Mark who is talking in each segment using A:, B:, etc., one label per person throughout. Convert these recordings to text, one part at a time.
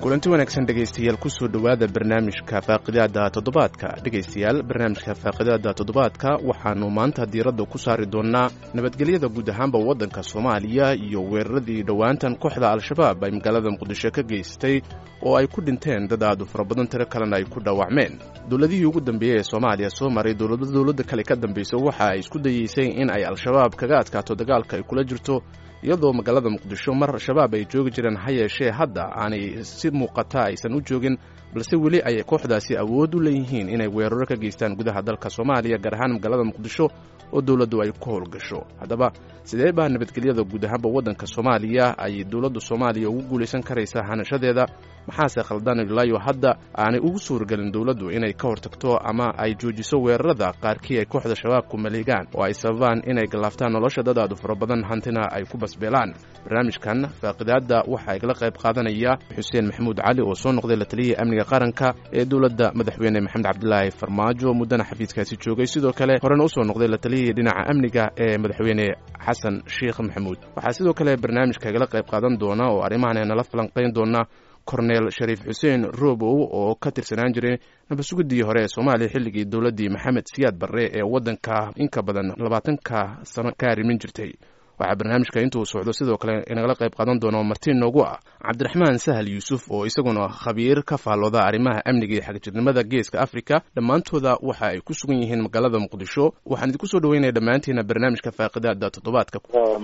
A: kulanti wanaagsan dhegaystayaal kusoo dhowaada barnaamijka faaqidaada toddobaadka dhegaystayaal barnaamijka faaqidaada toddobaadka waxaannu maanta diiradda ku saari doonnaa nabadgelyada guud ahaanba waddanka soomaaliya iyo weeraradii dhowaantan kooxda al-shabaab ay magaalada muqdisho ka geystay oo ay ku dhinteen dad aadu fara badan tiro kalena ay ku dhaawacmeen dowladihii ugu dambeeyey ee soomaaliya soo maray dowlada dowladda kale ka dambaysa waxa ay isku dayeysay in ay al-shabaab kaga adkaato dagaalka ay kula jirto iyadoo magaalada muqdisho mar shabaab ay joogi jireen ha yeeshee hadda aanay si muuqata aysan u joogin balse weli ay kooxdaasi awood u leeyihiin inay weeraro ka geystaan gudaha dalka soomaaliya gaar ahaan magaalada muqdisho oo dowladdu ay ku howlgasho haddaba sidee baa nabadgelyada guud ahaanba waddanka soomaaliya ay dowladda soomaaliya ugu guulaysan karaysaa hanashadeeda maxaase khaldan ilaayo hadda aanay ugu suuragelin dowladdu inay ka hortagto ama ay joojiso weerarada qaarkii ay kooxda shabaabku maleegaan oo ay sababaan inay gallaaftaan nolosha dadaadu fara badan hantina ay ku basbeelaan barnaamijkan faaqidaadda waxaa igala qayb qaadanaya xuseen maxamuud cali oo soo noqday la taliyihii amniga qaranka ee dowladda madaxweyne maxamed cabdilaahi farmaajo muddana xafiiskaasi joogay sidoo kale horena usoo noqday la taliyihii dhinaca amniga ee madaxweyne xasan sheekh maxamuud waxaa sidoo kale barnaamijka igala qayb qaadan doona oo arrimahan nala falanqayn doona korneel shariif xuseen robow oo ka tirsanaan jiray nabadsugiddii hore ee soomaaliya xilligii dowladdii maxamed siyaad barre ee waddanka inka badan labaatanka sano ka arrimin jirtay waxaa barnaamijka intuu socdo sidoo kale inagala qayb qaadan doono martiin noogu ah cabdiraxmaan sahal yuusuf oo isaguna khabiir ka faallooda arrimaha amniga iyo xagjirnimada geeska afrika dhammaantooda waxa ay ku sugan yihiin magaalada muqdisho waxaan idinku soo dhaweynaya dhammaantiina barnaamijka faaqidaada toddobaadka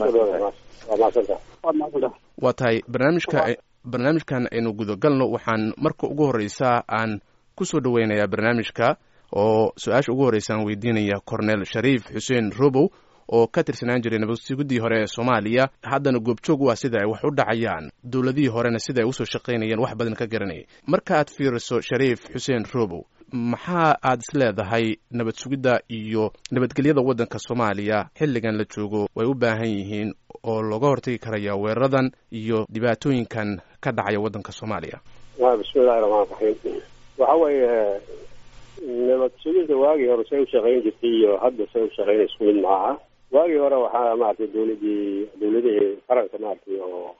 A: waa tahay barnaamijka barnaamijkan aynu gudagalno waxaan marka ugu horreysa aan ku soo dhoweynayaa barnaamijka oo su-aasha ugu horreysa aan weydiinaya cornel shariif xuseen robow oo ka tirsanaan jiray nabadsiguddii hore ee soomaaliya haddana goobjoog u ah sida ay wax u dhacayaan dowladihii horena sida ay usoo shaqaynayeen wax badan ka garanayay marka aad fiiriso shariif xuseen robow maxaa aad is leedahay nabad sugidda iyo nabadgelyada waddanka soomaaliya xilligan la joogo way u baahan yihiin oo looga hortagi karaya weeraradan iyo dhibaatooyinkan ka dhacaya waddanka soomaaliya
B: bismillahi raxmaan raxiim waxa weeye nabad sugidda waagii hore say u shaqayn jirtay iyo hadda say u shaqayn isku mid maaha waagii hore waxaa maaragtay dowladii dowladihii qaranka maaragtay oo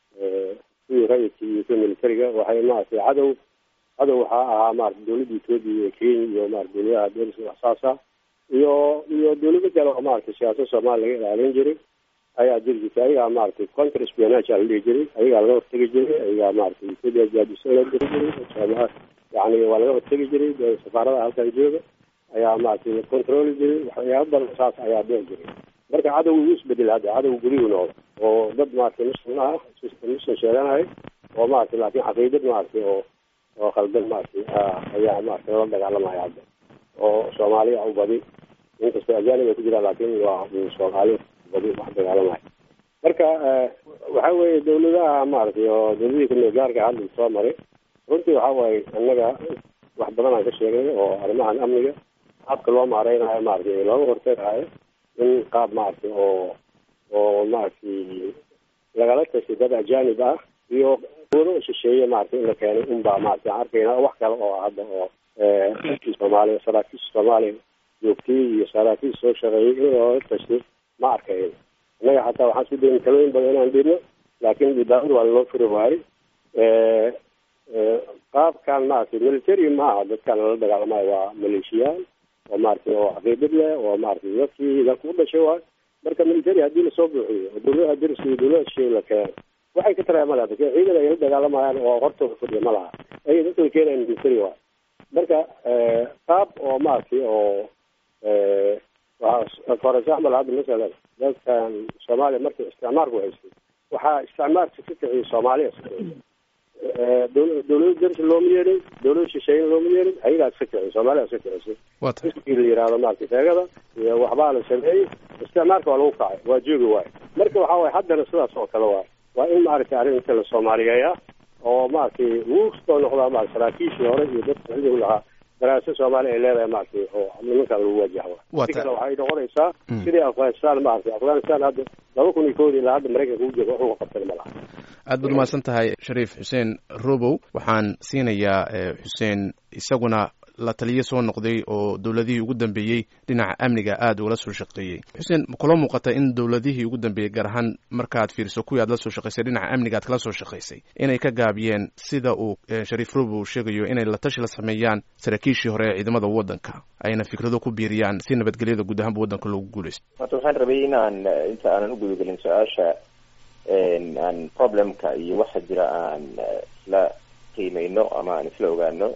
B: kuwii rayidka iyo kuwii militariga waxay maaragtay cadow cadow waxaa ahaa maarata dowladda etoobiya iyo kenya iyo maarata dowladaha deriska waxsaasa iyo iyo dowlado kale oo maaragtay siyaasada soomaaliya laga ilaalin jiray ayaa jiri jirtay ayagaa maaragtay counter spionage aa la dhihi jiray ayagaa laga hortegi jiray ayagaa maaragtay etoobiya jaadisa la diri jiray sooma yani waa laga hortegi jiray safaaradaha halkan jooga ayaa maaragtay la controli jiray waxyaaba badan saas ayaa dhici jiray marka cadow wuu isbedel hadda cadow guriyuu noqdo oo dad maaragtay muslim ah muslim sheeganahay oo maaragtay laakiin caqiidad maaragtay oo oo khaldan maaragtay ayaa maaragtay lala dagaalamaya hadda oo soomaaliya u badi inkastoo ajaanib ay ku jiraan laakiin waa soomaali badi wax dagaalamaya marka waxa weeye dawladaha maaragtay oo dawladihii kumeel gaarka hadda soo maray runtii waxa waaye annaga wax badan aan ka sheegay oo arrimahan amniga qaabka loo maareynayo maaragtay looga hortagayo in qaab maaragtay oo oo maaragtay lagala tashay dad ajaanib ah iyo wado shisheeye maaragtay in la keenay unbaa maaragtay aan arkayna wax kale oo hadda oo soomaaliya saraakiisha soomaaliya joogtay iyo saraakiisha soo shaqeeyay in loola tashay ma arkayn innaga xataa waxaan isku dayn talooyin badan inaan dhibno laakiin dhibaatadu waa loo furi waayey qaabkan maaragtay military ma aha dadkan lala dagaalamayo waa maleeshiyaal oo maaragtay oo caqiidad leh oo maaragtay dadkii dalka u dhashay waayo marka military haddii lasoo buuxiyo oo dowladaha deriska iyo dowladaha shisheeye la keeno waxay ka taraya ma laha dadka ciidan ay la dagaalamayaan oo hortooda fadhiya ma laha ayay dadka la keenayan military waayo marka qaab oo maaragtay oo for example hadda masalan dadkan soomaaliya markii isticmaalku haystay waxaa isticmaalka ka kiciyay soomaaliya dowlada dersi looma yeerin dowlada shisheeyna looma yeerin ayagaa iska kiciyay soomaaliya iska kicisay iskii la yihahdo maaragtay sheegada iyo waxbaa la sameeyey isticmaalka waa lagu kacay waa joogi waayo marka waxa waye haddana sidaas oo kale waayo waa in maaragtay arrinta la soomaaliyeeya oo maaragtay wuu soo noqdaa maarata saraakiishii hore iyo dadka xilligu lahaa daraasa soomaaliya ay leedahay maaragtay oo nimankan lagu wajaho si kale waxay noqonaysaa sidii afghanistan maaragtay afghanistan hadda laba kun iyo koodi ilaa hadda maraykanka u jooga waxuga qabtay ma laha
A: aad baad umahadsan tahay shariif xuseen robow waxaan siinayaa xuseen isaguna la taliye soo noqday oo dowladihii ugu dambeeyey dhinaca amniga aada ugala soo shaqeeyey xuseen kula muuqata in dowladihii ugu dambeeyey gaar ahaan markaad fiiriso kuwii aad la soo shaqaysay dhinaca amniga aad kala soo shaqaysay inay ka gaabiyeen sida uu shariif rob uu sheegayo inay la tashi la sameeyaan saraakiishii hore ee ciidamada waddanka ayna fikrado ku biiriyaan si nabadgelyada guud ahaanba waddanka loogu guuleysto
C: horta waxaan rabay inaan inta aanan ugudagelin su-aasha aan problemka iyo waxa jira aan isla qiimeyno ama aan isla ogaano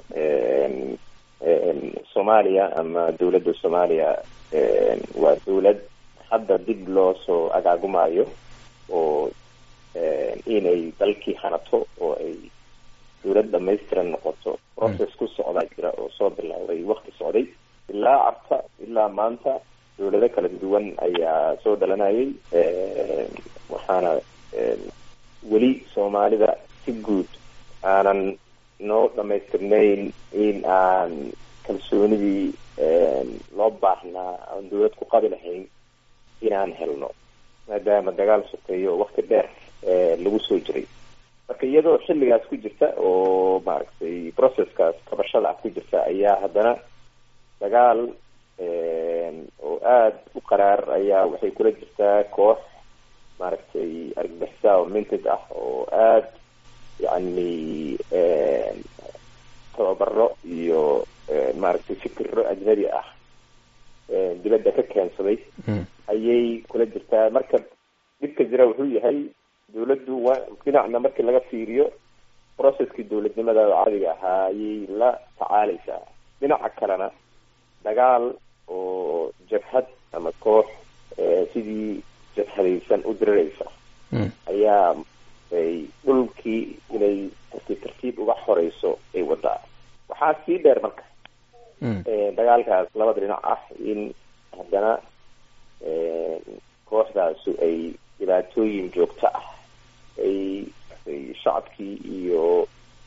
C: soomaaliya ama dawladda soomaaliya waa dawlad hadda dib loo soo agaagumaayo oo inay dalkii hanato oo ay dawlad dhamaystiran noqoto process ku socdaa jira oo soo bilowday wakti socday ilaa cabta ilaa maanta dawlado kala duwan ayaa soo dhalanayay waxaana weli soomaalida si guud aanan noo dhamaystirnayn in aan kalsoonidii loo baahnaa aan dawlad ku qabi lahayn inaan helno maadaama dagaal sokeeyo oo wakti dheer lagu soo jiray marka iyadoo xilligaas ku jirta oo maaragtay processkaas qabashada ah ku jirta ayaa haddana dagaal oo aada u qaraar ayaa waxay kula jirtaa koox maaragtay argagixisa oo minted ah oo aada yacni tababaro iyo maaragtay fikiro ajnabi ah dibadda ka keensaday ayay kula jirtaa marka dhibka jira wuxuu yahay dawladdu waa dhinacna markii laga fiiriyo processkii dawladnimada carabiga ahaa ayay la tacaaleysaa dhinaca kalena dagaal oo jabhad ama koox sidii jabhadaysan u diriraysa ayaa ay dhulkii inay tartiib tartiib uga xoreyso ay wadaa waxaa sii dheer marka dagaalkaas labada dhinac ah in haddana kooxdaasu ay dhibaatooyin joogto ah ay shacabkii iyo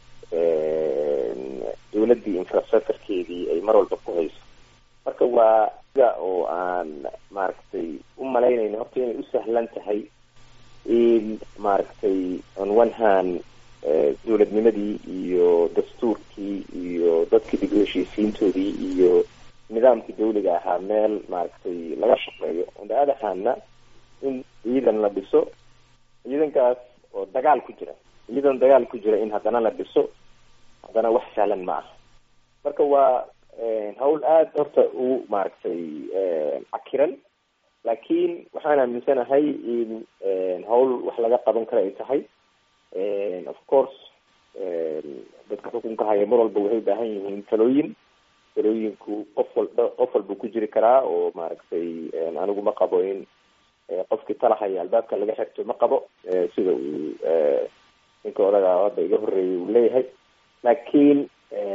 C: dawladdii infrastructurekeedii ay mar walba ku hayso marka waa sida oo aan maaragtay u malaynayno horta inay u sahlan tahay in maaragtay on one hand dawladnimadii iyo dastuurkii iyo dadkii dib u heshiisiintoodii iyo nidaamkii dawliga ahaa meel maaragtay laga shaqeeyo on the other handna in ciidan la dhiso ciidankaas oo dagaal ku jira ciidan dagaal ku jira in haddana la dhiso haddana wax sahlan ma aha marka waa hawl aada horta u maaragtay cakiran laakiin waxaan aaminsanahay in hawl wax laga qaban kara ay tahay of course dadka xukunka haya mar walba waxay ubaahan yihiin talooyin talooyinku qof walba qof walba ku jiri karaa oo maaragtay anigu ma qabo in qofkii talahaya albaabka laga xirto ma qabo sida uu ninka odaga hadda iga horreeyay uu leeyahay laakiin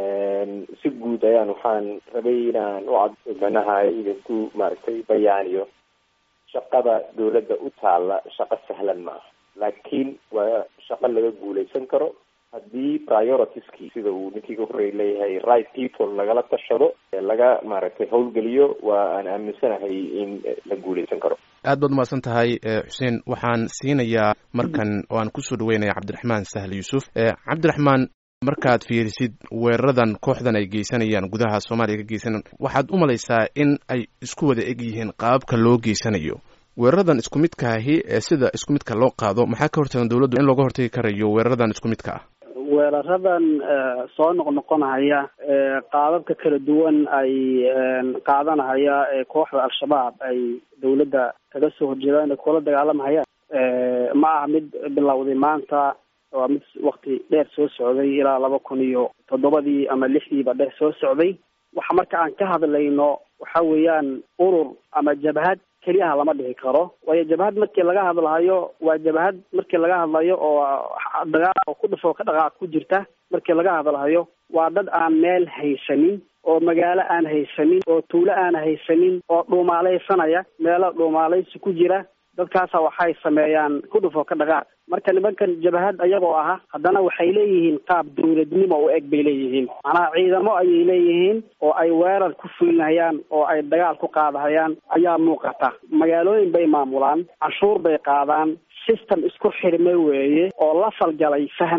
C: si guud ayaan waxaan rabay inaan u cad manaha idinku maaragtay bayaaniyo shaqada dawladda u taalla shaqo sahlan maaha laakiin waa shaqo laga guuleysan karo haddii prioritieskii sida uu ninkii ka horreey leeyahay right people lagala tashado laga maaragtay howlgeliyo waa aan aaminsanahay in la guuleysan karo
A: aad baad umahadsan tahay xuseen waxaan siinayaa markan oo aan kusoo dhaweynaya cabdiraxmaan sahl yuusuf cabdiraxmaan markaad fiirisid weeraradan kooxdan ay geysanayaan gudaha soomaaliya ka geysanaan waxaad u malaysaa in ay isku wada eg yihiin qaababka loo geysanayo weeraradan isku midkaahi ee sida isku midka loo qaado maxaa ka hortagan dawladdu in looga hortagi karayo weeraradan isku midka ah
D: weeraradan soo noqnoqonahaya qaababka kala duwan ay qaadanahaya ee kooxda al-shabaab ay dawladda kaga soo horjeedaan kula dagaalamahayaan ma aha mid bilowday maanta waa mid wakti dheer soo socday ilaa laba kun iyo toddobadii ama lixdiiba dheer soo socday waxa marka aan ka hadlayno waxa weeyaan urur ama jabhad keliyaha lama dhihi karo waayo jabhad markii laga hadlahayo waa jabhad markii laga hadlayo oo dagaal oo ku dhufo ka dhaqaaq ku jirta markii laga hadlahayo waa dad aan meel haysanin oo magaalo aan haysanin oo tuulo aan haysanin oo dhuumaalaysanaya meelo dhuumaalaysi ku jira dadkaasa waxay sameeyaan ku dhufo ka dhaqaaq marka nimankan jabhad ayagoo aha haddana waxay leeyihiin qaab dawladnimo u eg bay leeyihiin macnaha ciidamo ayay leeyihiin oo ay weerar ku fulinahayaan oo ay dagaal ku qaadahayaan ayaa muuqata magaalooyin bay maamulaan canshuur bay qaadaan system isku xirmay weeye oo la falgalay fahmay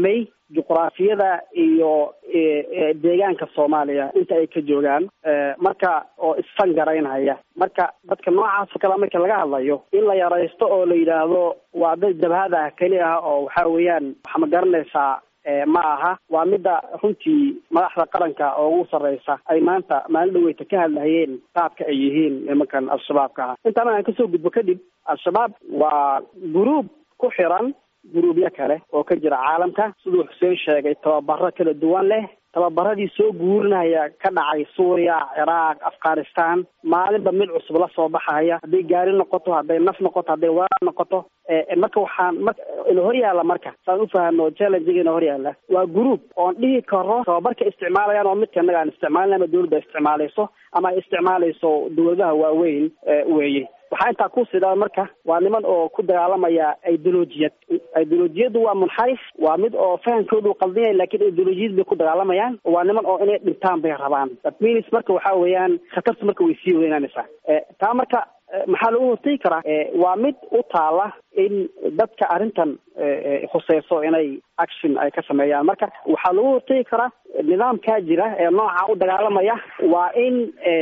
D: juqraafiyada iyo deegaanka soomaaliya inta ay ka joogaan marka oo isfangaraynhaya marka dadka noocaas oo kale marka laga hadlayo in la yaraysto oo la yidhaahdo waa dad jabhad ah keli ah oo waxa weeyaan waxa ma garanaysaa ma aha waa midda runtii madaxda qaranka oo ugu sarreysa ay maanta maalin dhaweyta ka hadlahayeen qaabka ay yihiin nimankan al-shabaabka ah intaana aan kasoo gudbo kadib al-shabaab waa guruub ku xiran guruubyo kale oo ka jira caalamka siduu xuseen sheegay tababaro kala duwan leh tababaradii soo guurinaya ka dhacay suuriya ciraaq afghanistan maalinba mid cusub la soo baxaya hadday gaari noqoto hadday naf noqoto hadday warar noqoto marka waxaan mar ina hor yaalla marka saan ufahano challengiga ina hor yaalla waa group oon dhihi karo tababarka isticmaalayaan oo midka innaga aan isticmaalin ama dawladda isticmaalayso ama ay isticmaalayso dawladaha waaweyn weeye waxaa intaa ku sidaa marka waa niman oo ku dagaalamaya ideolojiyad ideolojiyaddu waa munxarif waa mid oo fahamkoodu qaldinaya lakin ideolojiyad bay ku dagaalamayaan waa niman oo inay dhintaan bay rabaan that means marka waxa weeyaan khatartu marka way sii weynaanaysaa taa marka maxaa lagu hortegi karaa waa mid u taala in dadka arrintan khuseyso inay action ay ka sameeyaan marka waxaa lagu hortegi karaa nidaamkaa jira ee nooca u dagaalamaya waa in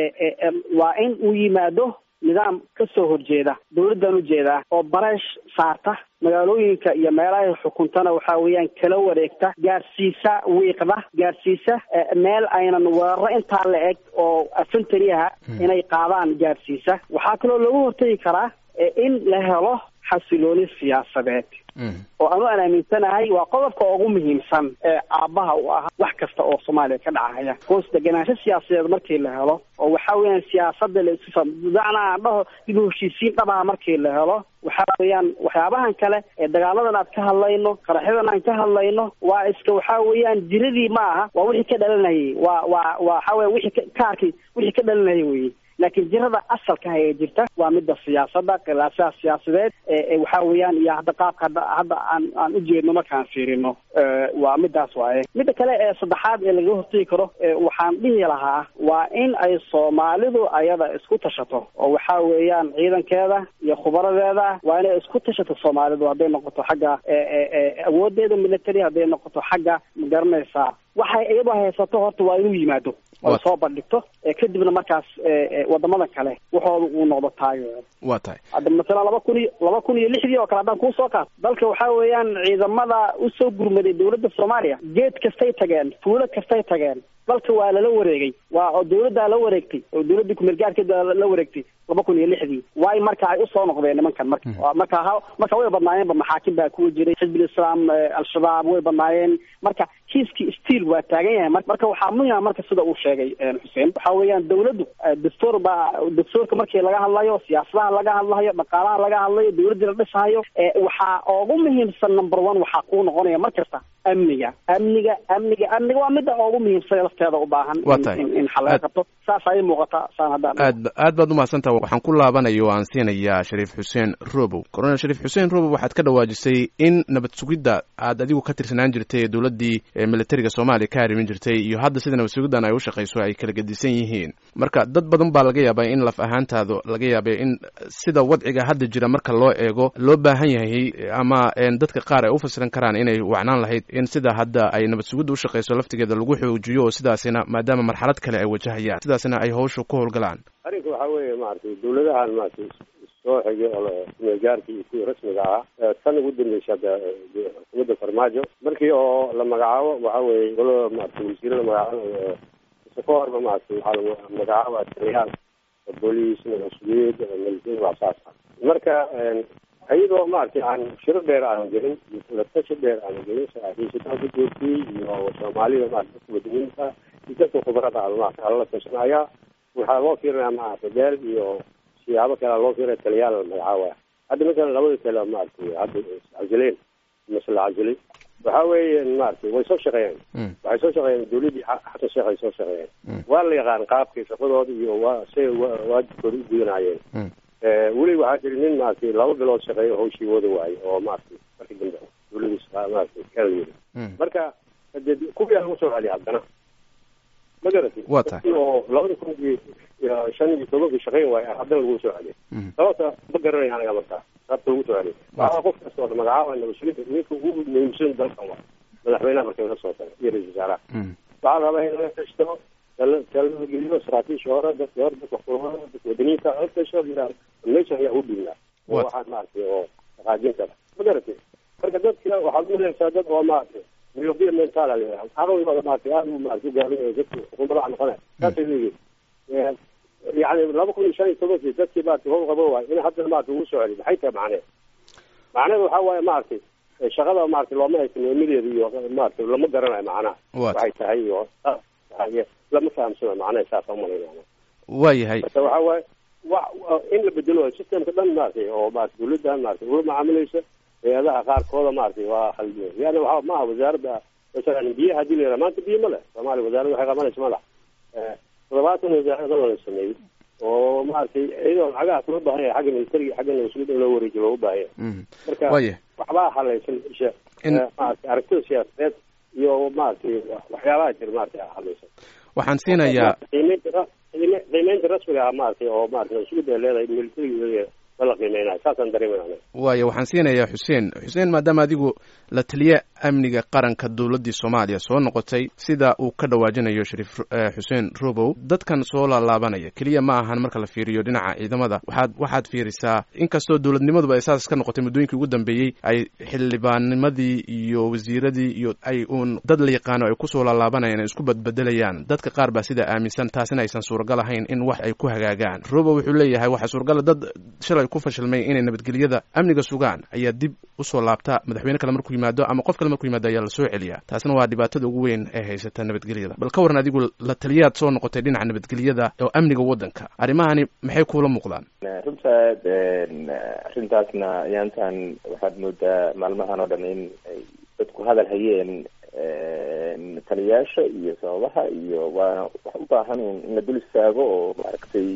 D: waa in uu yimaado nidaam ka soo horjeeda dawladdan ujeedaa oo bareesh saarta magaalooyinka iyo meelahay xukuntana waxa weeyaan kala wareegta gaadhsiisa wiiqda gaadhsiisa meel aynan weeraro intaa la eg oo afantariyaha inay qaadaan gaadhsiisa waxaa kaloo lagu hortegi karaa in la helo xasilooni siyaasadeed oo anu aan aaminsanahay waa qodobka ugu muhiimsan ee aabbaha u ah wax kasta oo soomaaliya ka dhacaya hoos deganaansho siyaasadeed markii la helo oo waxa weeyaan siyaasada la isu macnaa aan dhaho dib u heshiisiin dhabaha markii la helo waxa weeyaan waxyaabahan kale ee dagaaladan aad ka hadlayno qaraxyadan aan ka hadlayno waa iska waxa weeyaan jiradii ma aha waa wixii ka dhalanayay waa waa waxa weya wixii kaarkii wixii ka dhalanayay weye laakiin jirada asalka ee jirta waa midda siyaasada khilaasaha siyaasadeed waxa weeyaan iyo hadda qaabka hadda hadda aan aan ujeedno markaan fiirino waa midaas waaye midda kale ee saddexaad ee laga hortegi karo waxaan dhihi lahaa waa in ay soomaalidu ayada isku tashato oo waxa weeyaan ciidankeeda iyo khubaradeeda waa inay isku tashato soomaalidu hadday noqoto xagga awoodeeda military hadday noqoto xagga magaranaysaa waxay iyadoo haysato horta waa inuu yimaado oo soo bandhigto kadibna markaas wadamada kale waxooda uu noqdo taageero
A: waa tahay
D: hadda masalan laba kun iyo laba kun iyo lixdii oo kale haddaan kuusoo qaato dalka waxa weeyaan ciidamada usoo gurmaday dawladda soomaaliya geed kastay tageen fuulo kastay tageen dalka waa lala wareegay waa oo dawladdaa la wareegtay oo dawladdii kumeelgaarkeeda la wareegtay laba kun iyo lixdii waay marka ay usoo noqdeen nimankan marka marka ha marka way badnaayeenba maxaakim baa kuwa jiray xizbul islaam al-shabaab way badnaayeen marka kiiskii stiil waa taagan yahay marka waxaa muhima marka sida uu sheegay xuseen waxa weeyaan dawladdu dastuur baa dastuurka markii laga hadlayo siyaasadaha laga hadlayo dhaqaalaha laga hadlayo dawladdii la dhisahayo waxaa ugu muhiimsan number one waxaa kuu noqonaya mar kasta amniga amniga amniga amniga waa midda ugu muhiimsan lafteeda u baahan in xal laga qabto saas ayay muuqataa saan haddaan
A: aad aad baad umahadsantaha waxaan ku laabanayo o aan siinayaa shariif xuseen robow colonel shariif xuseen robow waxaad ka dhawaajisay in nabad sugidda aad adigu ka tirsanaan jirtay ee dowladdii militariga soomaaliya ka harimin jirtay iyo hadda sida nabad sugiddan ay u shaqayso ay kala gedisan yihiin marka dad badan baa laga yaabaa in laf ahaantaada laga yaabay in sida wadciga hadda jira marka loo eego loo baahan yahay ama dadka qaar ay u fasiran karaan inay wacnaan lahayd in sida hadda ay nabad sugidda u shaqayso laftigeeda lagu xoojiyo oo sidaasina maadaama marxalad kale ay wajahayaan sidaasina ay hawsha ku howlgalaan
B: arrinka waxaa weeye maaragtay dawladahan maaragtay soo xigay oo kumeelgaarkii iyo kuwii rasmiga ahaa tan ugu dambeysay hadda xukuumadda farmaajo markii oo la magacaabo waxa weeye golada maaragtay wasiiro la magacaabo ise ka horba maaragtay waxaa la magacaaba taliyaal booliis mas-uuliyad military wax saas ah marka iyadoo maaragtay aan shiro dheer aanan gelin latashi dheer aanan gelin saraakiishitaan ku joogtiyey iyo soomaalida maarata dadka wadaniinta iyo dadka khubarada maarata alala tashanaya waxaa loo fiirinaya maarata beel iyo siyaabo kale loo fiirinaya taliyaal la magacaabaya hadda masalan labada tale maaragtay hadda iscajileen mase la cajilay waxa weeye maaragtay way soo shaqeeyeen waxay soo shaqeeyeen dawladdii xasan sheekh ay soo shaqeeyeen waa la yaqaan qaabkii shaqadooda iyo waa say waajibkooda u gudanayeen weli waxaa jira nin maaragtay laba bilood shaqeeyo hawshii wada waaye oo maaragtay markii dambe dawladiis maaragtay kala yiri marka de kuwiyaa lagu soo celiya haddana ma garatay
A: waa tahay
B: oo labada kun iyo shan iyo tobankii shaqeyn waaye haddana lagu soo celiya sababta ma garanaya anaga markaa sababta lagu soo celiya waxaa qof kasta oo magacaaba nabadsuginta ninka ugu muhiimsan dalkan waa madaxweynaha markay la soo taga iyo ra-isul wasaaraha waxaa la rabaa in laga tashto talada geliyo saraakiisha hore dadka hore dadka kulmada dadka wadaniinta la tasho yidhahdo meesha ayaa u dhignaa oo waxaan maaragtay oo dhaqaajin kara ma garatay marka dadka waxaad uleeysaa dad oo maaragtay myopia mental la yidhahdo caqligooda maaragtay aada u maaragtay ugaabinayo dadka xukuumadaha noqonaya saasay leeyihin yani laba kun iyo shan iyo tobankii dadkii maaragtay howl qabo waay in haddana maaragtay ugu soo celiy maxay tahay macneed macneed waxaa waaye maaragtay shaqada maaragtay looma haysan weymadeeda iyo maaragtay lama garanayo macnaha waxay tahay iyo lama fahamsano macnaha saasa umalaynaya
A: waayahay
B: marka waxaa waaye wa in la bedelo systemka dhan maaragtay oo maarata dawladdan maaragtay ula macaamilaysa hay-adaha qaarkooda maaragtay waa khaldiya yani waxa maaha wasaaradda masalan biyaha hadii la yidhaha maanta biyo ma leh soomaaliya wasaaradda waxay qabanaysa ma leh toddobaatan wasaarada la sameeyey oo maaragtay iyadoo lacagahaas loo baahan yahay xagga militariga xagga nabadsugyada in loo wareejiyo loogu baahan yahay marka
A: waya
B: waxbaa halaysan isha maaragtay aragtida siyaasadeed iyo maaragtay waxyaabaha jira maaragtay halaysan
A: waxaan siinayaa
B: qiimeynta qiime qiimeynta rasmiga ah maaragtay oo maaragtay nabadsugyada ay leedahay militariga la qiimeynayo saasaan dareemayna
A: waaya waxaan siinayaa xuseen xuseen maadaama adigu la taliye amniga qaranka dowladdii soomaaliya soo noqotay sida uu ka dhawaajinayo shariif xuseen robow dadkan soo laalaabanaya keliya ma ahan marka la fiiriyo dhinaca ciidamada waxaad waxaad fiirisaa inkastoo dowladnimaduba ay saas ka noqotay muddooyinkii ugu dambeeyey ay xildhibaannimadii iyo wasiiradii iyo ay uun dad la yaqaano ay kusoo laalaabanayaan ay isku badbedelayaan dadka qaar baa sidaa aaminsan taasina aysan suuragal ahayn in wax ay ku hagaagaan robow wuxuu leeyahay waxaa suuragala dad shalay ku fashilmay inay nabadgelyada amniga sugaan ayaa dib usoo laabta madaxweyne kale markuu yimaado ama qof kale markuu yimaado ayaa lasoo celiyaa taasina waa dhibaatada ugu weyn ee haysata nabadgelyada bal ka waran adigu la taliyaad soo noqotay dhinaca nabadgelyada oo amniga waddanka arrimahani maxay kuula muuqdaan
C: runta arrintaasna yaantan waxaad moodaa maalmahan oo dhan in ay dadku hadal hayeen taliyaasha iyo sababaha iyo waana wax u baahan in la dul istaago oo maaragtay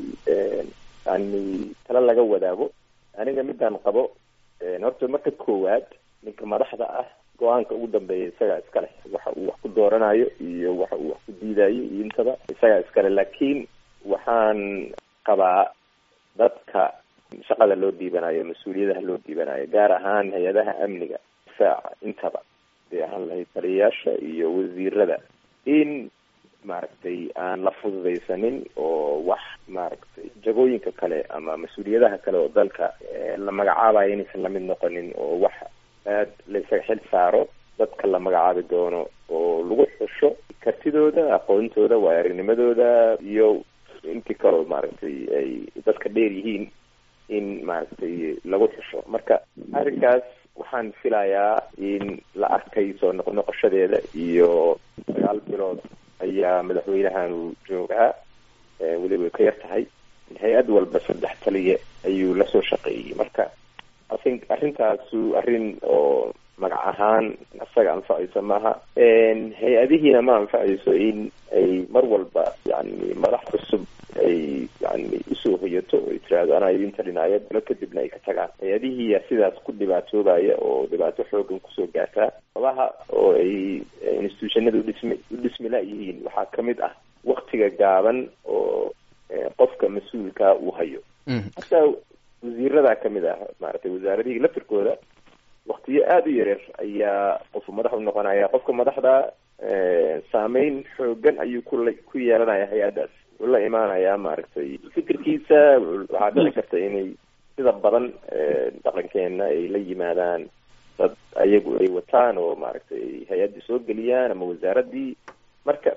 C: yani tala laga wadaago aniga midaan qabo horta marka koowaad ninka madaxda ah go-aanka ugu dambeeya isagaa iska leh waxa uu wax ku dooranayo iyo waxa uu wax ku diidayo iyo intaba isagaa iskale laakiin waxaan qabaa dadka shaqada loo dhiibanayo mas-uuliyadaha loo dhiibanayo gaar ahaan hay-adaha amniga difaaca intaba dee ahaan lahayd taliyayaasha iyo wasiirada in maaragtay aan la fududaysanin oo wax maaragtay jagooyinka kale ama mas-uuliyadaha kale oo dalka la magacaabayo inaysan lamid noqonin oo wax aad la isaga xil saaro dadka la magacaabi doono oo lagu xusho kartidooda aqoontooda waayo aragnimadooda iyo intii kaleo maaragtay ay dadka dheer yihiin in maaragtay lagu xusho marka arrinkaas waxaan filayaa in la arkay soo noqnoqoshadeeda iyo sagaal bilood ayaa madaxweynahanu joogaa weliba ka yar tahay hay-ad walba saddex taliye ayuu lasoo shaqeeyey marka ithink arrintaasu arrin oo magac ahaan isaga anfacaysa maaha hay-adihiina ma anfacayso in ay mar walba yani madax cusub ay yani usoo hoyato oo ay tiraahdo anaa idin talinaya bilo kadibna ay ka tagaan hay-adihiiya sidaas ku dhibaatoobaya oo dhibaato xoogan kusoo gaartaa sabaha oo ay institutionada udhismi udhismi la-yihiin waxaa kamid ah waktiga gaaban oo qofka mas-uulka uu hayo hataa wasiirada kamid ah maaragtay wasaaradihii laftirkooda waktiyo aada u yareer ayaa qofu madax u noqonaya qofka madaxda saameyn xoogan ayuu kula ku yeelanaya hay-addaas wuxuu la imaanayaa maaragtay fikirkiisa waxaa dhici karta inay sida badan dhaqankeena ay la yimaadaan dad ayagu ay wataan oo maaragtay hay-addii soo geliyaan ama wasaaradii marka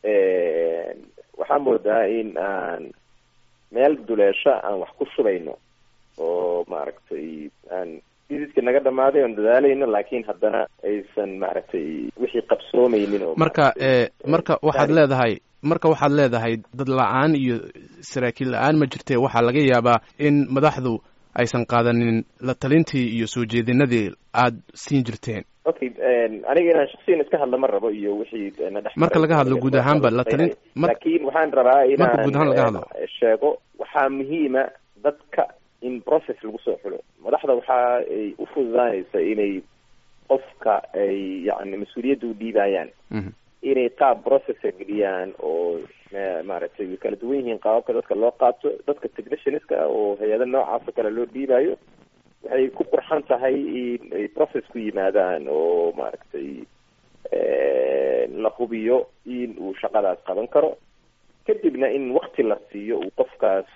C: waxaa moodaa in aan meel duleesha aan wax ku shubayno oo maaragtay aan dididka naga dhamaaday oon dadaalayno laakiin haddana aysan maaragtay wixii qabsoomeynin oo
A: marka marka waxaad leedahay marka waxaad leedahay dad la-aan iyo saraakiil la-aan ma jirte waxaa laga yaabaa in madaxdu aysan qaadanin la talintii iyo soo jeedinadii aada siin jirteen
C: okay aniga inaan shaksiyan iska hadla ma rabo iyo wixii na dhex
A: marka laga hadlo guud ahaanba la talin
C: laakiin waxaan rabaa
A: marka guud ahaan laga hadlo
C: sheego waxaa muhiima dadka in process lagu soo xulo madaxda waxa ay u fududaanaysa inay qofka ay yani mas-uuliyadda u dhiibayaan inay qaab processa geliyaan oo maaragtay way kala duwan yihiin qaababka dadka loo qaato dadka technicianska oo hay-ada noocaasoo kale loo dhiibayo waxay ku qurxan tahay in ay process ku yimaadaan oo maaragtay la hubiyo in uu shaqadaas qaban karo kadibna in wakti la siiyo uu qofkaas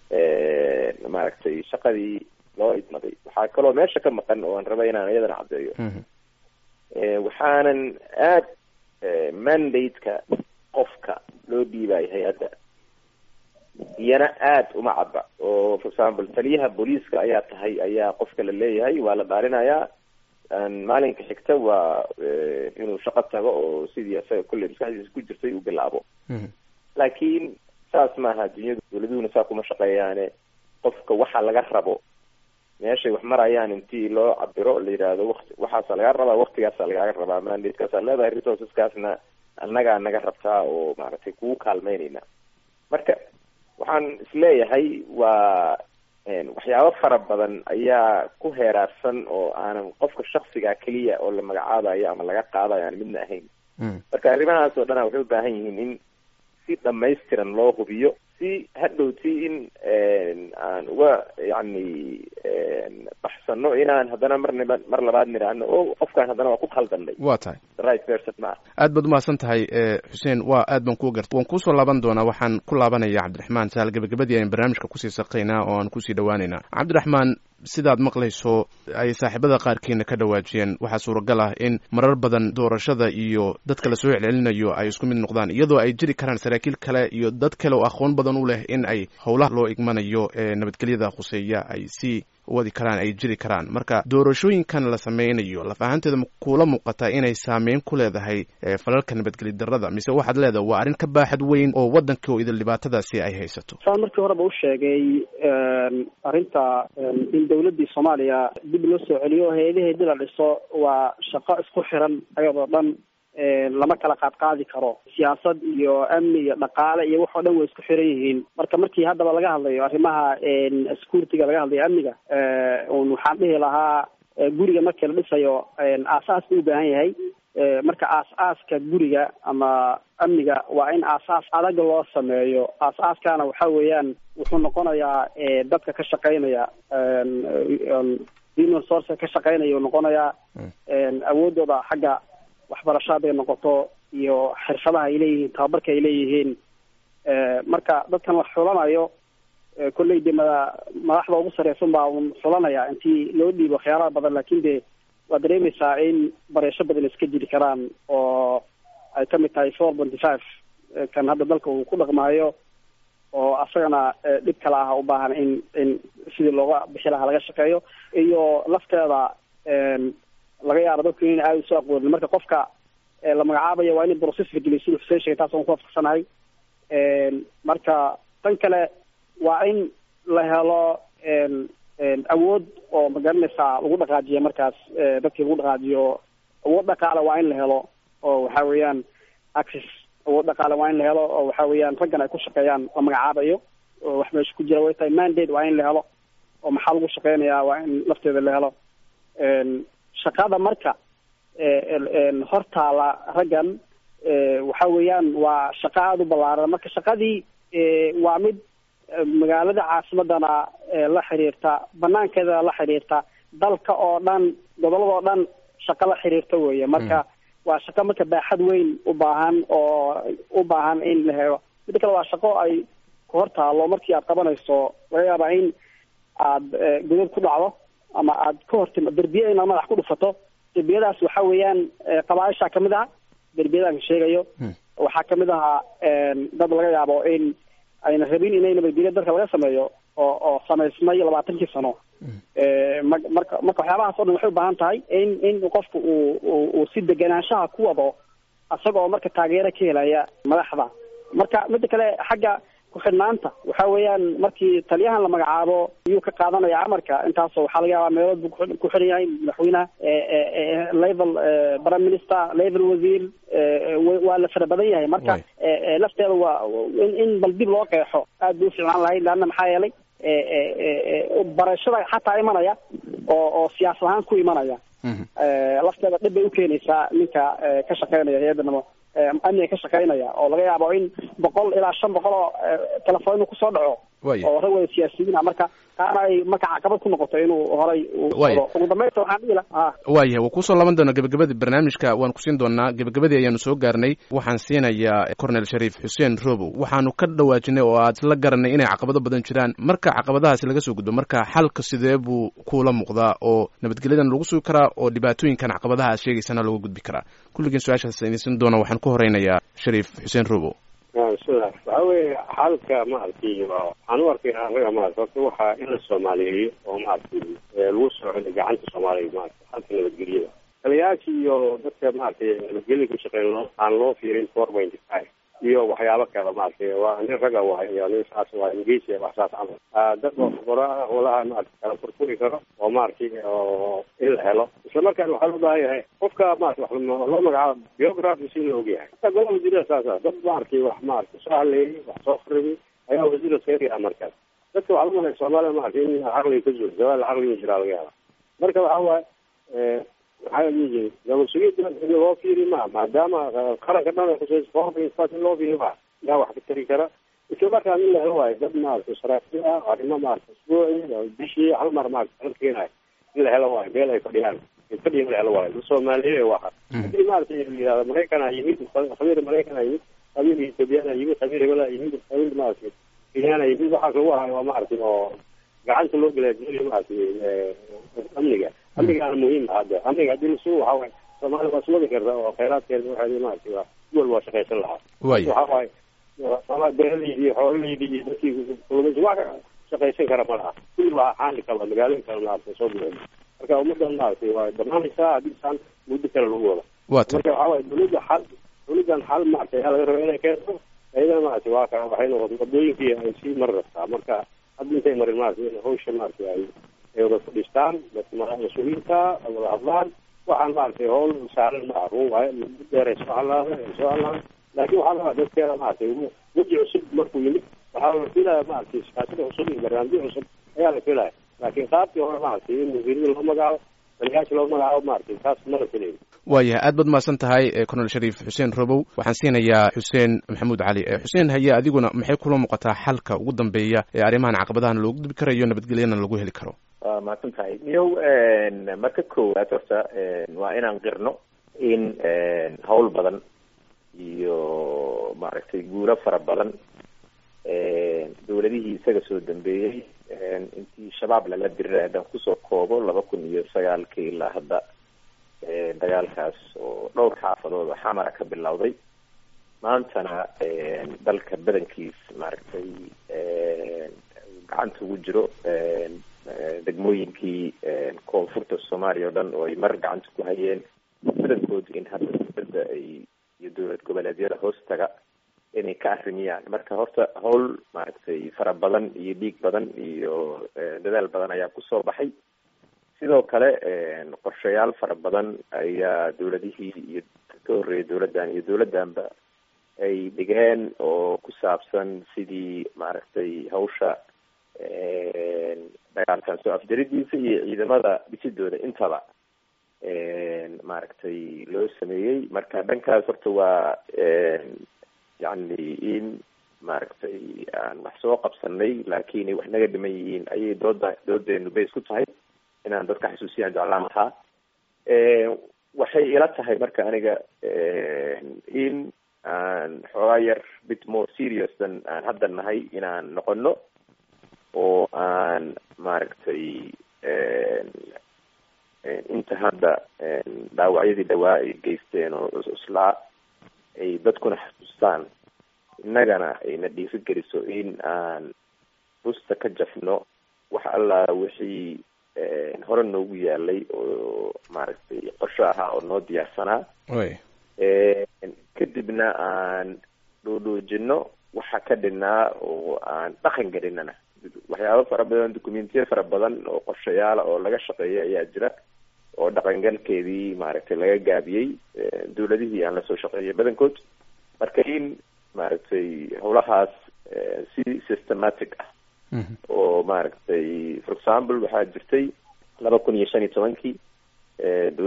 C: maaragtay shaqadii loo idmaday waxaa kaloo meesha ka maqan oo aan raba inaan iyadana caddeeyo waxaanan aad mandate-ka qofka loo dhiibayo hay-adda iyana aada uma cadda oo for example taliyaha booliiska ayaa tahay ayaa qofka la leeyahay waa la dhaarinayaa maalinka xigta waa inuu shaqo tago oo sidii isaga kolley maskaxdiisa ku jirtay uu bilaabo laakiin saas maaha dunyadu dawladuhuna saa kuma shaqeeyaane qofka waxa laga rabo meeshay wax marayaan intii loo cabiro la yidhaahdo wati waxaasa laga rabaa waktigaasa lagaaga rabaa mandatekaasaa leedahay resourceskaasna annagaa naga rabtaa oo maaragtay kugu kaalmeynayna marka waxaan isleeyahay waa waxyaabo fara badan ayaa ku heeraarsan oo aanan qofka shaksiga keliya oo la magacaabayo ama laga qaadayo aan midna ahayn marka arrimahaas oo dhana waxay u baahan yihiin in si dhamaystiran loo hubiyo si hadhowti in aan uga yacni baxsano inaan haddana marnaba mar labaad nidhaahno o qofkaan haddana waa ku khaldanay
A: waa tahay
C: right person ma
A: aad baad umahadsan tahay xuseen waa aad baan kuu garta waan kuusoo laaban doonaa waxaan ku laabanaya cabdiraxmaan saal gabagabadii ayaan barnaamijka kusii saqaynaa oo aan kusii dhawaaneynaa cabdiraxmaan sidaad maqlayso ay saaxiibada qaarkiina ka dhawaajiyeen waxaa suuragal ah in marar badan doorashada iyo dadka lasoo celcelinayo ay isku mid noqdaan iyadoo ay jiri karaan saraakiil kale iyo dad kale oo aqoon badan u leh in ay howlaha loo igmanayo ee nabadgelyada khuseeya ay sii wadi karaan ay jiri karaan marka doorashooyinkan la sameynayo laf ahaanteeda kula muuqataa inay saameyn ku leedahay falalka nabadgeli darada mise waxaad leedahay waa arrin ka baaxad weyn oo waddanka oo idil dhibaatadaasi ay haysato
D: saan markii horeba u sheegay arrinta in dawladdii soomaaliya dib loo soo celiyo o hay-adaheedii la dhiso waa shaqo isku xiran ayadoo dhan lama kala qaadqaadi karo siyaasad iyo amni iyo dhaqaale iyo wax oo dhan way isku xiran yihiin marka markii haddaba laga hadlayo arrimaha security-ga laga hadlayo amniga un waxaan dhihi lahaa guriga markii la dhisayo aasaas buu u baahan yahay marka aas-aaska guriga ama amniga waa in aasaas adag loo sameeyo aas-aaskana waxa weeyaan wuxuu noqonayaa dadka ka shaqeynaya human source ka shaqeynaya noqonayaa awoodooda xagga waxbarasho hadday noqoto iyo xirfadaha ay leeyihiin tababarka ay leeyihiin marka dadkan wax xulanayo kolley de mada madaxda ugu sareysan baa un xulanaya intii loo dhiibo khiyaaraha badan laakin de waa dareemeysaa in bareesho badan iska jiri karaan oo ay kamid tahay four ponty five kan hadda dalka uu ku dhaqmaayo oo asagana dhib kale ah u baahan in in sidii looga bixi lahaa laga shaqeeyo iyo lafteeda laga yaabo dadku in aada usoo aqoonin marka qofka la magacaabayo waa in process la geliyo siduu xuseen sheegay taas aan ku waafaqsanahay marka tan kale waa in la helo awood oo magaranaysaa lagu dhaqaajiya markaas dadkii lagu dhaqaajiyo awood dhaqaale waa in la helo oo waxa weeyaan access awood dhaqaale waa in la helo oo waxa weeyaan raggan ay ku shaqeeyaan la magacaabayo oo wax meesha ku jira way tahay mandate waa in la helo oo maxaa lagu shaqeynayaa waa in lafteeda la helo shaqada marka hortaala raggan waxa weeyaan waa shaqo aada u ballaaran marka shaqadii waa mid magaalada caasimadana la xiriirta banaankeeda la xiriirta dalka oo dhan gobolada oo dhan shaqo la xiriirta weeye marka waa shaqo marka baaxad weyn u baahan oo u baahan in la helo midda kale waa shaqo ay ku hortaalo markii aad qabanayso laga yaabaa in aad godad ku dhacdo ama aad ka hortima derbiye inaad madax ku dhufato derbiyadaas waxa weeyaan qabaaisha kamid ah derbiyadaan sheegayo waxaa kamid ahaa dad laga yaabo in ayna rabin inay nabadgelyo dalka laga sameeyo oo oo samaysmay labaatankii sano ma marka marka waxyaabahaas o dhan waxay u baahan tahay in in qofku uu uu si deganaanshaha ku wado isagoo marka taageero ka helaya madaxda marka midda kale xagga ku-xidhnaanta waxa weeyaan markii taliyahan la magacaabo ayuu ka qaadanaya amarka intaasoo waxaa laga yaabaa meelood buu ku xiran yahay madaxweynaha level prime minister level wasiir waa la fara badan yahay marka lafteeda waa in in bal dib loo qeexo aad bay uficnaan lahayd leanna maxaa yeelay barashada xataa imanaya oo oo siyaasad ahaan ku imanaya lafteeda dhib bay ukeenaysaa ninka ka shaqeynaya hay-adda namo amniga ka shaqeynaya oo laga yaabo in boqol ilaa shan boqol oo telefoon kusoo dhaco oo rag wada siyaasiyiina marka taana ay marka caqabad ku noqoto inuu horay
A: Waaya.
D: ugu dambeynta waxaan dhihi lahaa
A: waayahay waa kusoo laban doonaa gebagabadii barnaamijka waan kusiin doonaa gebagabadii ayaanu soo gaarnay waxaan siinayaa cornel shariif xuseen robow waxaanu ka dhawaajinay oo aad la garanay inay caqabado badan jiraan marka caqabadahaasi laga soo gudbo marka xalka sidee buu kuula muuqdaa oo nabadgelyadan lagu sugi karaa oo dhibaatooyinkan caqabadaha aad sheegaysana looga gudbi karaa kulligiin su-aashaas idinsin doona waxaan ku horeynayaa shariif xuseen robow
B: sida waxa weeye xalka maaragtay waa- waxaan u arkay anaga maarata horta waxaa in la soomaaliyeeyo oo maaragtay ee lagu soo celiyo gacanta soomaaliya maarata xalka nabadgelyada taliyayaasha iyo dadka maaragtay nabadgelyada ku shaqeyn loo aan loo fiirin four point five iyo waxyaabo kale maaragtay waa nin raga waay iyo nin saas waa ingeysi wax saas camal Ah, dad oo fuqaraa howlaha maaragtay kala furfuri karo oo maaragtay oo in la helo isla markaana waxaa loo baahan yahay qofka maarata wax loo loo magacaabo biography si loo ogyahay hata golaha wasiirada saasa dad maaragtay wax maaragtay soo haleeyay wax soo kharibi ayaa wasiirda seeriya markaas dadka waxaa lagu malaya soomaaliya maaragtay in caqliga ka zuul jawaal caqliga jiraa laga hela marka waxa waaye eh, maxaa la dhihi jiray nabad sugidda in loo fiiri ma maadaama eh, qaranka dhan ay khusayso foorka in loo fiiri ma yaa wax ka tari kara isla markaan in la helo waayo dad maaragtay saraakiil ah arrimo maaragtay isbuuci oo bishii hal mar maaragtay kala keenayo in la helo waayo meel ay fadhiyaan ay fadhiya in la helo waayo dad soomaaliyeed waxa haddii maaragtay la yidhahdo maraykan a yimid khabiir maraykan a yimid khabiir ethoobiyan a yimid khabiir hebel a yimid khabiir maaragtay kenyaan a yimid waxaas lagu hayo waa maaragtay oo gacanta loo gelaya duniya maaragtay eh, amniga amnigaana muhiim ah hadda amniga haddii lasu waxa waaye soomaaliya waa iswadi karta oo khayraadkeeda waxeeda maaragtay waa si walba waa shaqaysan lahaa
A: waaya
B: waxa waaye soomaali beeraleydi iyo xoololeydi iyo dadkii kulmaysi wax ka shaqaysan kara ma laha kulli waa xaali kala magaalooyin kale maaragtay soo buuxin marka ummadan maaragtay waa dhammaanaysaa haddii saan muddo kale lagu wado
A: waa tan
B: marka waxa waaye dawladda xal dawladdan xal maaragtay ayaa laga raba inay keento ayadana maaragtay waa ka waxay noqotay wadooyinkii ay sii mari rabtaa marka hadda intay marin maaragtay in hawsha maaragtay ay ay wada fadhiistaan dadka ma- mas-uuliyiinta ay wada hadlaan waxaan maaragtay howl saaran ma ah run waaye muddo dheer ay soo hadlaada ay soo hadlaan laakiin waxaa la rabaa dadkeeda maaragtay weji cusub markuu yimid waxaa la filaya maaragtay siyaasada cusub iyo barnaamijyo cusub ayaa la filaya laakiin qaabkii hore maaragtay in wasiirada loo magacaabo taliyayaasha loo magacaabo maaragtay taas ma la filayo
A: waayahay aad baad mahadsan tahay eh, cornel shariif xuseen robow waxaan siinayaa xuseen maxamuud cali Eh, xuseen haye adiguna maxay kula muuqataa xalka ugu dambeeya ee arrimahan caqabadahan loogu gudbi karayo nabadgelyana lagu heli karo
C: waa mahadsan tahay miyow marka koowaad horta waa inaan qirno in hawl badan iyo maaragtay guuro fara badan dawladihii isaga soo dambeeyey intii shabaab lala diray haddaan kusoo koobo laba kun iyo sagaalkii ilaa hadda dagaalkaas oo dhowr xaafadood oo xamara ka bilowday maantana dalka badankiis maaragtay gacanta ugu jiro degmooyinkii koonfurta soomaaliya oo dhan oo ay mar gacanta ku hayeen badankood in hadda dowladda ay iyo dowlad goboleedyada hoostaga inay ka arrimiyaan marka horta howl maaragtay fara badan iyo dhiig badan iyo dadaal badan ayaa kusoo baxay sidoo kale qorshayaal fara badan ayaa dowladihii iyo ka horreeyay dowladdan iyo dowladdanba ay dhigeen oo ku saabsan sidii maaragtay hawsha dagaalkan soo afjaridiisa iyo ciidamada dhisidooda intaba maaragtay loo sameeyey marka dhankaas horta waa yacni in maaragtay aan wax soo qabsanay laakiin ay wax naga dhiman yihiin ayay dooda doodeenu bays ku tahay inaan dadka xasuusiyaan jeclaan lahaa waxay ila tahay marka aniga in aan xoogaa yar bit more serious than aan hadda nahay inaan noqono oo aan maaragtay inta hadda dhaawacyadii dhawaa ay geysteen oo islaa ay dadkuna xasuustaan innagana ayna dhiiri geliso in aan busta ka jafno wax allaa wixii hore noogu yaalay oo maaragtay qorsho ahaa oo noo diyaarsanaa kadibna aan dhoodhoojino waxa ka dhinaa oo aan dhaqan gelinana waxyaabo fara badan documentiya fara badan oo qorshayaala oo laga shaqeeya ayaa jira oo dhaqangalkeedii maaragtay laga gaabiyey dowladihii aan lasoo shaqeeyay badankood marka in maaragtay howlahaas si systematic ah oo maaragtay for example waxaa jirtay laba kun iyo shan iyo tobankii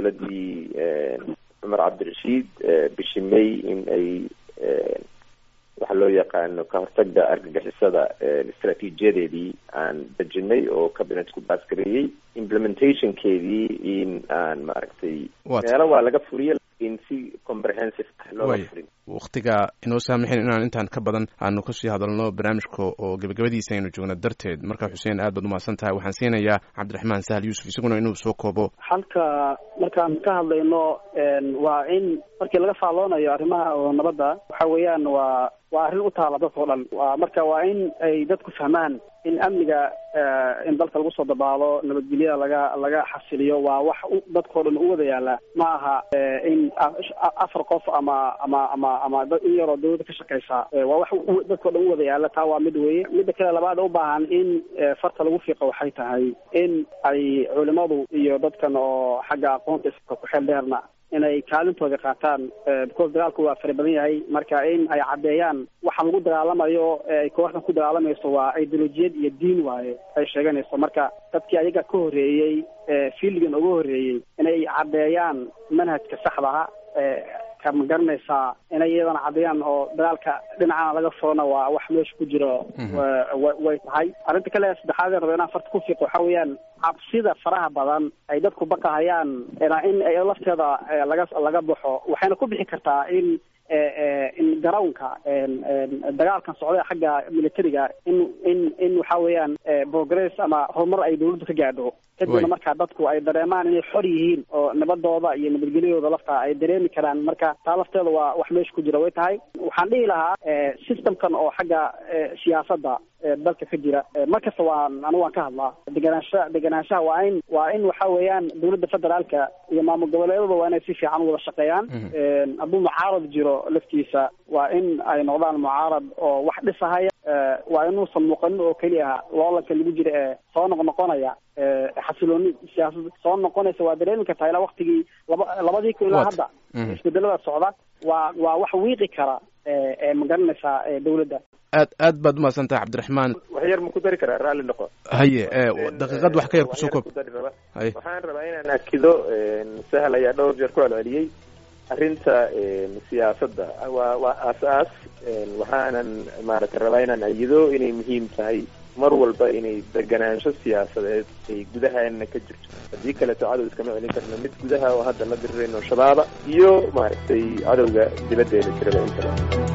C: dowladdii cumar cabdirashiid bishii may in ay waxa loo yaqaano ka hortagga argagixisada istraatiijiyadeedii aan dejinay oo cabinetku baasgareeyey implementationkeedii in aan maaragtay meelo waa laga furiye lakin si comprehensive ah looga furin
A: waktiga inoo saamaxin inaan intaan ka badan aanu kasii hadalno barnaamijka oo gebagabadiisa aynu joogno darteed marka xuseen aad baad umahadsan tahay waxaan siinayaa cabdiraxmaan sahal yuusuf isaguna inuu soo koobo
D: halka markaan ka hadlayno waa in markii laga faalloonayo arrimaha oo nabadda waxa weeyaan waa waa arrin u taala dadka o dhan wa marka waa in ay dadku fahmaan in amniga in dalka lagu soo dabaalo nabadgelyada laga laga xasiliyo waa wax dadkao dhan u wada yaala ma aha in afar qof ama ama ama ama in yaroo dawladda ka shaqeysa waa wax dadkao dhan u wada yaala taa waa mid weye midda kale labaad u baahan in farta lagu fiiqo waxay tahay in ay culimadu iyo dadkan oo xagga aqoonta iska ku xeel dheerna inay kaalintooda qaataan because dagaalku waa fara badan yahay marka in ay caddeeyaan waxa lagu dagaalamayo ay kooxdan ku dagaalamayso waa ideolojiyad iyo diin waaye ay sheeganayso marka dadkii ayaga ka horreeyey fiildigan uga horreeyey inay caddeeyaan manhajka saxdaha ma garanaysaa inay iyadana caddeeyaan oo dagaalka dhinacana laga furana waa wax meesha ku jiro way tahay arrinta kale saddexaad ee raba inaan farta ku fiiqo waxa weeyaan cabsida faraha badan ay dadku baqahayaan in lafteeda laga laga baxo waxayna ku bixi kartaa in in garownka dagaalkan socda xagga militariga in in in waxa weeyaan progress ama horumar ay dawladdu ka gaadho kadibna markaa dadku ay dareemaan inay xor yihiin oo nabadooda iyo nabadgelyadooda laftaa ay dareemi karaan marka taa lafteeda waa wax meesha ku jira way tahay waxaan dhihi lahaa systemkan oo xagga siyaasadda dalka ka jira markasta waan anigu waan ka hadlaa deganaansha deganaanshaha waa in waa in waxa weeyaan dawladda federaalka iyo maamul goboleedada waa inay si fiican u wada shaqeeyaan hadduu mucaarad jiro laftiisa waa in ay noqdaan mucaarad oo wax dhisahaya waa inuusan muuqanin oo keliya loolanka lagu jira ee soo noqnoqonaya xasilooni siyaasad soo noqonaysa waa dareemi kartaa ilaa waktigii laba labadii kun ilaa hadda isbedelada socda waa waa wax wiiqi kara ma garanaysaa dawladda
A: aad aad baad umahadsan tahay cabdiraxmaan
C: wax yar ma ku dari karaa raalli noqo
A: haye daqiiqad wax ka yar kusoo koob
C: haye waxaan rabaa inaan akido sahal ayaa dhowr jeer ku celceliyey arrinta siyaasadda waa waa aas-aas waxaanan maaragtay rabaa inaan ayido inay muhiim tahay mar walba inay deganaansho siyaasadeed ay gudahaana ka jirto haddii kaleeto cadow iskama celin karno mid gudaha oo hadda la dirirayno shabaaba iyo maaragtay cadowga dibaddeeda jiraba intaba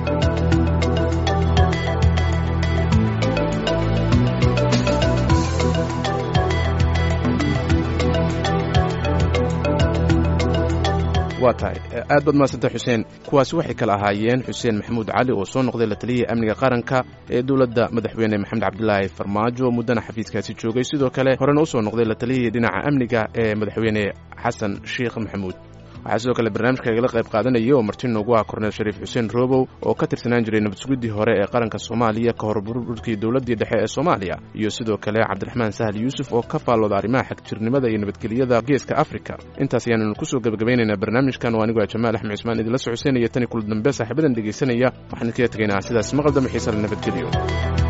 A: waa tahay aad baad mahadsantay xuseen kuwaasi waxay kala ahaayeen xuseen maxamuud cali oo soo noqday la taliyihii amniga qaranka ee dowladda madaxweyne maxamed cabdilaahi farmaajo muddana xafiiskaasi joogay sidoo kale horena usoo noqday la taliyihii dhinaca amniga ee madaxweyne xasan sheekh maxamuud waxaa sidoo kale barnaamijka igala qayb qaadanaya oo marti noogu ah korneel shariif xuseen robow oo ka tirsanaan jiray nabadsugiddii hore ee qaranka soomaaliya ka hor burburkii dowladdii dhexe ee soomaaliya iyo sidoo kale cabdiraxmaan sahal yuusuf oo ka faallooda arrimaha xagjirnimada iyo nabadgelyada geeska afrika intaas ayaannu kusoo gebagabaynaynaa barnaamijkan oo anigoo jamaal axmed cismaan idinla socodsiinaya tani kula dambe saaxiibadan dhegaysanaya waxaan idinkaga tegaynaa sidaas maqal dambe xiisa la nabadgeliyo